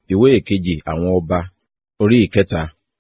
ìwé ìkejì àwọn ọba orí ìkẹta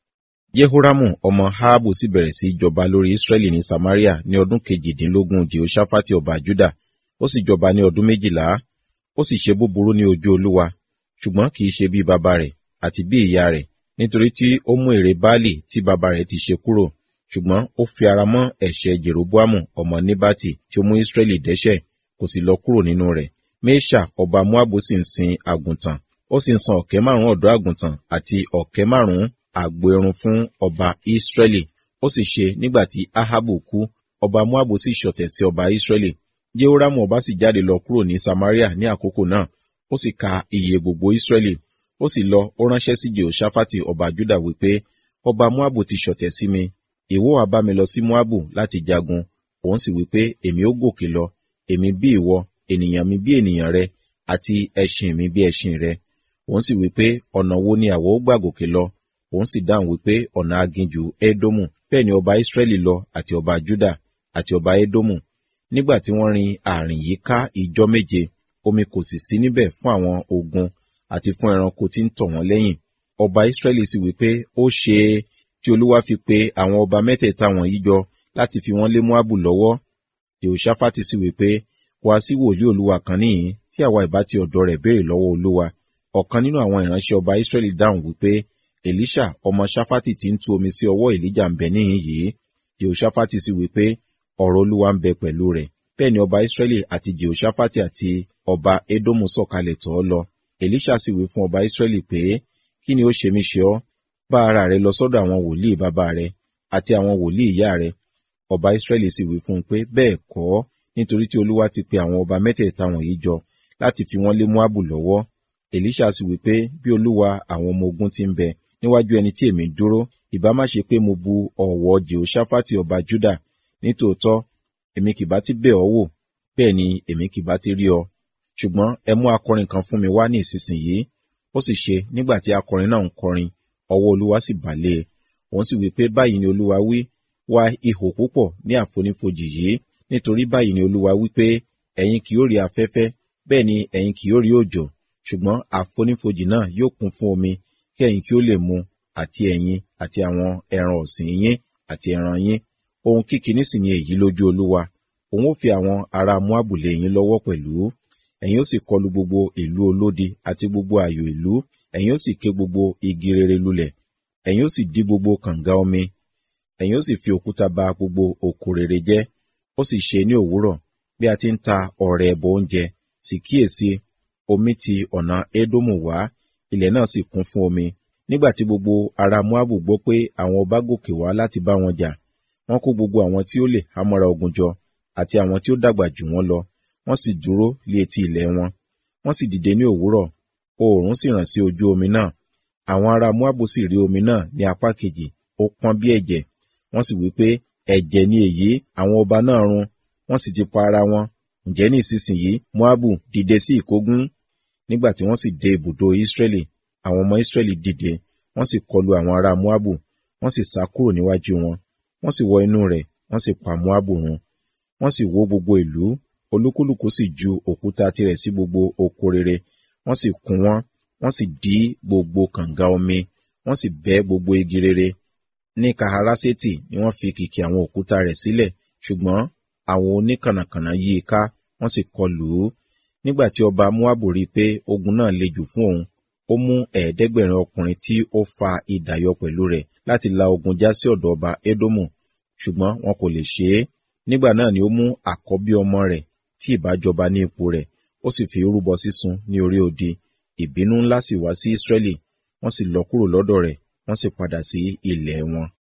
jehoramu ọmọ haabu sì bẹ̀rẹ̀ sí jọba lórí israẹli ní samaria ní ọdún kejìdínlógún jehoshaphat ọba juda ó sì jọba ní ọdún méjìlá ó sì ṣe búburú ní ojú olúwa ṣùgbọ́n kì í ṣe bí baba rẹ̀ àti bí ìyá rẹ̀ nítorí tí ó mú èrè baálì tí baba rẹ̀ ti ṣe kúrò ṣùgbọ́n ó fi ara mọ́ ẹ̀ṣẹ̀ jeroboamu ọmọ nebati tí ó mú israẹli dẹ́ṣẹ̀ kò sì lọ kúrò nínú rẹ̀ mesha ọba moabu sì ń sin àgùntàn ó sì ń san ọ̀kẹ́ márùn-ún ọ̀dọ́ àgùntàn àti ọ̀kẹ́ márùn-ún àgbo ẹrun fún ọba israẹli ó sì ṣe nígbà tí ahabu kú ọba moabu sì ṣọ̀tẹ̀ sí ọba israẹli jehoramu ọba sì jáde lọ kúrò ní samaria ní àkókò náà ó sì ka iye gbogbo israẹli ó sì lọ ó ránṣẹ́ sí jehoshaphat ọba juda wípé ọba moabu ti ṣọ̀tẹ̀ sí mi ìwọ wá bá mi lọ sí moabu láti jagun òun sì wípé èmi ó gòkè lọ èmi bí ìwọ ènìyàn mi bí ènìyàn rẹ àti ẹṣin mi bí ẹṣin rẹ òun sì wípé ọ̀nà wo ni àwọ̀ ó gbà gòkè lọ òun sì dáhùn wípé ọ̀nà aginjù édómù bẹ́ẹ̀ ni ọba israẹli lọ àti ọba juda àti ọba édómù nígbà tí wọ́n rin ààrin yìí ká ìjọ́ méje omi kò sì sí níbẹ̀ fún àwọn ogun àti fún ẹranko tí ń tọ̀ wọ́n lẹ́yìn ọba israẹli sì wípé ó ṣe é tí olúwa fi pe àwọn ọba mẹ́tẹ̀ẹ̀ta wọ̀nyí jọ láti fi wọ́n lé moabu lọ́wọ́ jehoshaphat sì wípé wá sí wòlíì olúwa kan níhìn tí àwa ìbá ti ọ̀dọ̀ rẹ̀ béèrè lọ́wọ́ olúwa ọ̀kan nínú àwọn ìránṣẹ́ ọba israẹli dáhùn wípé elisha ọmọ shafati ti ń tu omi sí ọwọ́ èlíjà ń bẹ níhìn yìí jehoshaphat sì wípé ọ̀rọ̀ olúwa ń bẹ pẹ̀lú rẹ̀ bẹ́ẹ̀ ni ọba israẹli àti jehoshaphat àti ọba edomu sọ̀kalẹ̀ tọ̀ ọ́ lọ elisha sì wí fún ọba israẹli pé kí ni ó ṣe mí ṣe ọ́ bá ara rẹ lọ sọ́dọ̀ àwọn wòlíì bàbá rẹ àti àwọn wòlíì ìyá rẹ ọba israẹli sì wí fún un pé bẹ́ẹ̀ kọ́ nítorí tí olúwa ti pe àwọn ọba mẹ́tẹ̀ẹ̀ta wọ̀nyí jọ láti fi wọ́n lé moabu lọ́wọ́ elisha sì wí pé bí olúwa àwọn ọmọ ogun ti ń bẹ níwájú ẹni tí èmi dúró ìbá má ṣe pé mo bu ọ̀wọ̀ jehoshaphat ọba juda nítòótọ́ èmi kì bá ti bẹ̀ ọ́ wò bẹ́ẹ̀ ni èmi kì bá ti rí ọ ṣùgbọ́n ẹ mú akọrin kan fún mi wá ní ìsinsìnyí ó sì ṣe nígbà tí akọrin náà ń kọrin ọwọ́ olúwa sì bà lé e òun sì wí pé báyìí ni olúwa wí wá ihò púpọ̀ ní àfonífojì yìí nítorí báyìí ni olúwa wí pé ẹ̀yin kì yóò rí afẹ́fẹ́ bẹ́ẹ̀ ni ẹ̀yin kì yóò rí òjò ṣùgbọ́n àfonífojì náà yóò kún fún omi kí ẹ̀yin kí ó lè mu àti ẹ̀yin àti àwọn ẹran ọ̀sìn yín àti ẹran yín ohun kíkiní sì ni èyí lójú olúwa òun ó fi àwọn ará moabu lé yín lọ́wọ́ pẹ̀lú ẹ̀yin ó sì kọlu gbogbo ìlú olódi àti gbogbo ààyò ìlú ẹ̀yin ó sì ké gbogbo igi rere lulẹ̀ ẹ̀yin ó sì dí gbogbo kànga omi ẹ̀yin ó sì fi òkúta ba gbogbo òkú rere jẹ́ ó sì ṣe ní òwúrọ̀ bí a ti ń ta ọ̀rẹ́ ẹbọ oúnjẹ sì kíyèsí omi ti ọ̀nà édómù wá ilẹ̀ náà sì kún fún omi nígbà tí gbogbo ará moabu gbọ́ pé àwọn ọba gòkè wá láti bá wọn jà wọ́n kó gbogbo àwọn tí ó lè hámọ́ra ogun jọ àti àwọn tí ó dàgbà jù wọ́n lọ wọ́n sì dúró lé etí ilẹ̀ wọn wọ́n sì dìde ní òwúrọ̀ oòrùn sì ràn sí ojú omi náà àwọn ará moabu sì rí omi náà ní apá kejì ó pọ́n bí ẹ̀jẹ̀ wọ́n sì wí pé ẹ̀jẹ̀ ni èyí àwọn ọba náà run wọ́n sì ti pa ara wọn ǹjẹ́ ní ìsinsìnyí moabu dìde sí ìkógun nígbà tí wọ́n sì dé ibùdó israẹli àwọn ọmọ israẹli dìde wọ́n sì kọlu àwọn ará moabu wọ́n sì sá kúrò níwájú wọn wọ́n sì wọ inú rẹ̀ wọ́n sì pa moabu run wọ́n sì wó gbogbo ìlú olúkúlùkù sì ju òkúta tirẹ̀ sí gbogbo oko rere wọ́n sì kún wọn wọ́n sì dí gbogbo kànga omi wọ́n sì bẹ́ gbogbo igi rere ní kaharaseti ni wọ́n fi kìkì àwọn òkúta rẹ̀ sílẹ̀ ṣùgbọ́n àwọn oníkànnàkànnà yí i ká wọ́n sì kọlù ú nígbà tí ọba moabu rí i pé ogun náà le jù fún òun ó mú ẹ̀ẹ́dẹ́gbẹ̀rin ọkùnrin tí ó fa idà yọ pẹ̀lú rẹ̀ láti la ogun já sí ọ̀dọ̀ ọba edomu ṣùgbọ́n wọn kò lè ṣe é nígbà náà ni ó mú àkọ́bí ọmọ rẹ̀ tí ìbájọba ní ipò rẹ̀ ó sì fi rúbọ sísun ní orí odi ìbínú ńlá sì wá sí israẹli wọ́n sì lọ kúrò lọ́dọ̀ rẹ̀ wọ́n sì padà sí ilẹ̀ wọn.